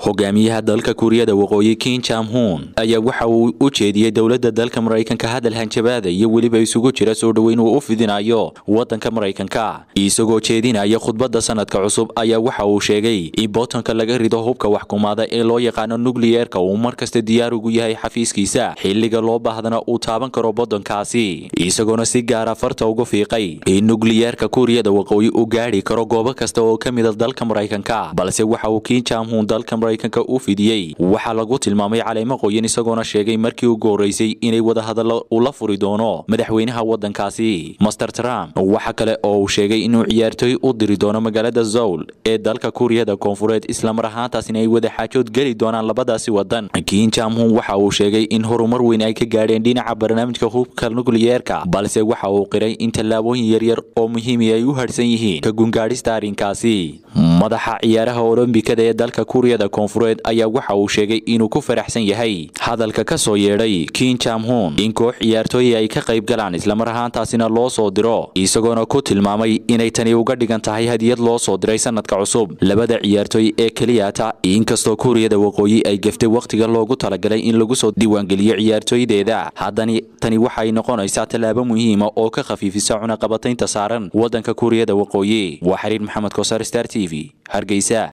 hogaamiyaha dalka kuuriyada waqooyi kin jamhun ayaa waxa uu u jeediyey dowladda dalka maraykanka hadal hanjabaada iyo weliba isugu jira soo dhoweyn uu u fidinayo wadanka maraykanka isagoo jeedinaya khudbadda sanadka cusub ayaa waxa uu sheegay in bootanka laga rido hubka waxkumaada ee loo yaqaano nukliyeerka uu markasta diyaar ugu yahay xafiiskiisa xilliga loo baahdana uu taaban karo waddankaasi isagoona si gaara farta uga fiiqay in nukliyeerka kuuriyada waqooyi uu gaadhi karo goobo kasta oo ka mida dalka maraykanka balse waxa uu kin jamhun dalka maraykanka u fidiyey waxaa lagu tilmaamay caleemo qoyan isagoona sheegay markii ugu horreysay inay wadahadallo ula furi doono madaxweynaha waddankaasi master trump waxa kale oo uu sheegay inuu ciyaartooy u diri doono magaalada zowl ee dalka kuuriyada koonfureed islamar ahaantaasina ay wadaxaajood geli doonaan labadaasi wadan kin jamhun waxa uu sheegay in horumar weyn ay ka gaadheen dhinaca barnaamijka hubka nukliyeerka balse waxa uu qiray in tallaabooyin yaryar oo muhiimi ay u harsan yihiin ka gungaadhista arrinkaasi madaxa ciyaaraha olombikada ee dalka kuuriyada koonfureed ayaa waxa uu sheegay inuu ku faraxsan yahay hadalka ka soo yeedhay kin jamhun in koox ciyaartooyi ay ka qayb galaan islamar ahaantaasina loo soo diro isagoona ku tilmaamay inay tani uga dhigan tahay hadiyad loo soo diray sanadka cusub labada ciyaartooy ee keliyata inkastoo kuuriyada waqooyi ay gaftay wakhtiga loogu talagalay in lagu soo diiwaangeliyo ciyaartooydeeda haddani tani waxay noqonaysaa tallaabo muhiima oo ka khafiifisa cunaqabataynta saaran waddanka kuuriyada waqooyi waa xiriir maxamed koosar star t v hargeysa